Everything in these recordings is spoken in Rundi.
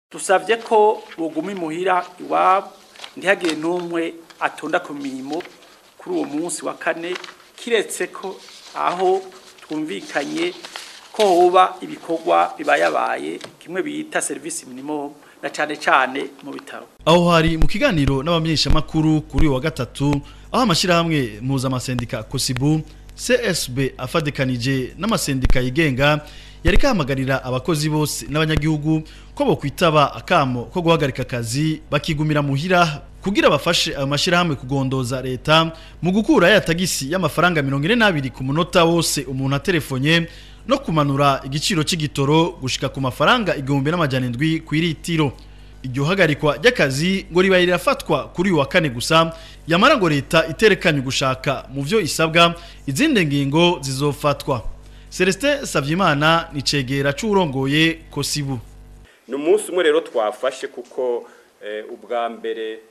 dusabye ko buguma imuhira iwabo ntihagire n'umwe atonda ku mirimo kuri uwo munsi wa kane kiretse ko aho twumvikanye ko hoba ibikorwa bibayabaye kimwe bita serivisi minimum na cane cane mu bitaro aho hari mu kiganiro n'abamenyeshamakuru kuri uyu wa gatatu aho amashyirahamwe mpuzamasendika kosibu csb afadikanije n'amasendika yigenga yari kahamagarira abakozi bose n'abanyagihugu ko bokwitaba akamo ko guhagarika akazi bakigumira muhira kugira bafashe ayo mashyirahamwe kugondoza leta mu gukura ya tagisi y'amafaranga mirongo ine n'abiri ku munota wose umuntu atelefonye no kumanura igiciro cy'igitoro gushika ku mafaranga igihumbi n'amajana indwi ku iritiro iryo hagarikwa ry'akazi ngo ribaye rirafatwa kuri uyu wa kane gusa yamara ngo leta iterekanye gushaka mu byo isabwa izindi ngingo zizofatwa Celestin Savyimana ni cegera c'urongoye Kosibu ni umunsi umwe rero twafashe kuko ubwa mbere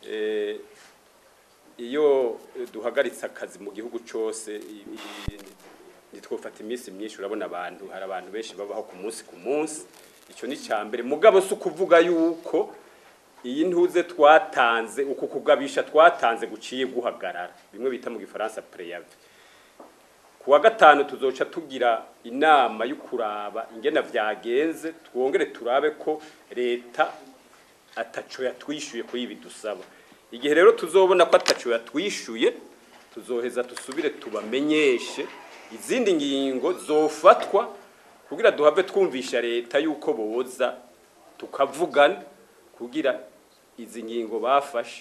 iyo duhagaritse akazi mu gihugu cyose ntitwufata iminsi myinshi urabona abantu hari abantu benshi babaho ku munsi ku munsi icyo ni icya mbere mugabo si ukuvuga yuko iyi ntuze twatanze uku kugabisha twatanze guciye guhagarara bimwe bita mu gifaransa preyavi ku wa gatanu tuzoca tugira inama yo kuraba ingena byagenze twongere turabe ko leta ataco yatwishyuye kuri ibi dusaba igihe rero tuzobona ko ataco yatwishyuye tuzoheza dusubire tubamenyeshe izindi ngingo zofatwa kugira duhave twumvisha leta yuko boza tukavugana kugira izi ngingo bafashe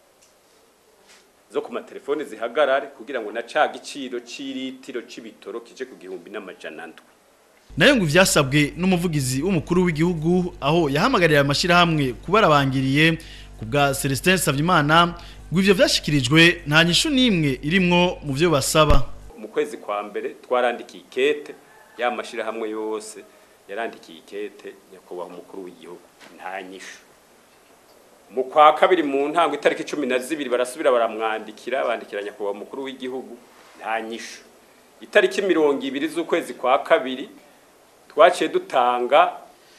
zo ku matelefone zihagarare kugira ngo na ca giciro c'iritiro c'ibitoro kije ku gihumbi n'amajana ndwi nayo ngo ivyasabwe n'umuvugizi w'umukuru w'igihugu aho yahamagarira amashyirahamwe kubarabangiriye ku bwa Celestin Savyimana ngo ivyo vyashikirijwe nta nyishu n'imwe irimwo mu vyo basaba mu kwezi kwa mbere twarandikiye ikete ya mashyirahamwe yose yarandikiye ikete nyakubahwa umukuru w'igihugu nta nyishu mu kwa kabiri mu ntango itariki cumi na zibiri barasubira baramwandikira bandikira nyakubahwa umukuru w'igihugu nta nyishu itariki mirongo ibiri z'ukwezi kwa kabiri twaciye dutanga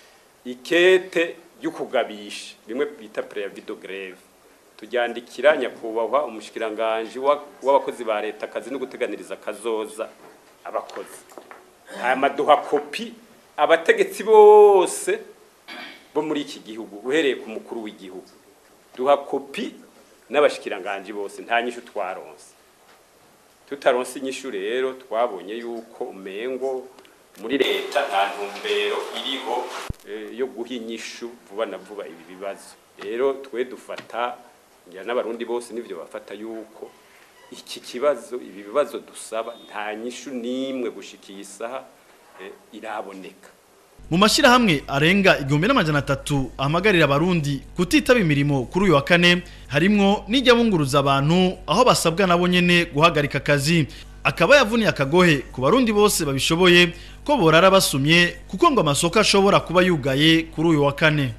ikete ry'ukugabisha bimwe bita preavido greve tujyandikira nyakubahwa umushikiranganji w'abakozi ba leta akazi no guteganiriza kazoza abakozi aya maduha kopi abategetsi bose bo muri iki gihugu uhereye ku mukuru w'igihugu duha kopi n'abashikiranganji bose nta nyishu twaronse tutaronse inyishu rero twabonye yuko umengo muri leta nta ntumbero iriho yo guha inyishu vuba na vuba ibi bibazo rero twe dufata ngira n'abarundi bose nivyo bafata yuko iki kibazo ibi bibazo dusaba nta nyishu n'imwe gushikiye isaha iraboneka mu mashyirahamwe arenga igihumbi n'amajana atatu ahamagarira abarundi kutitaba imirimo kuri uyu wa kane harimwo n'ijya bunguruza abantu aho basabwa nabo nyene guhagarika akazi akaba yavuniye akagohe ku barundi bose babishoboye ko borara basumye kuko ngo amasoko ashobora kuba yugaye kuri uyu wa kane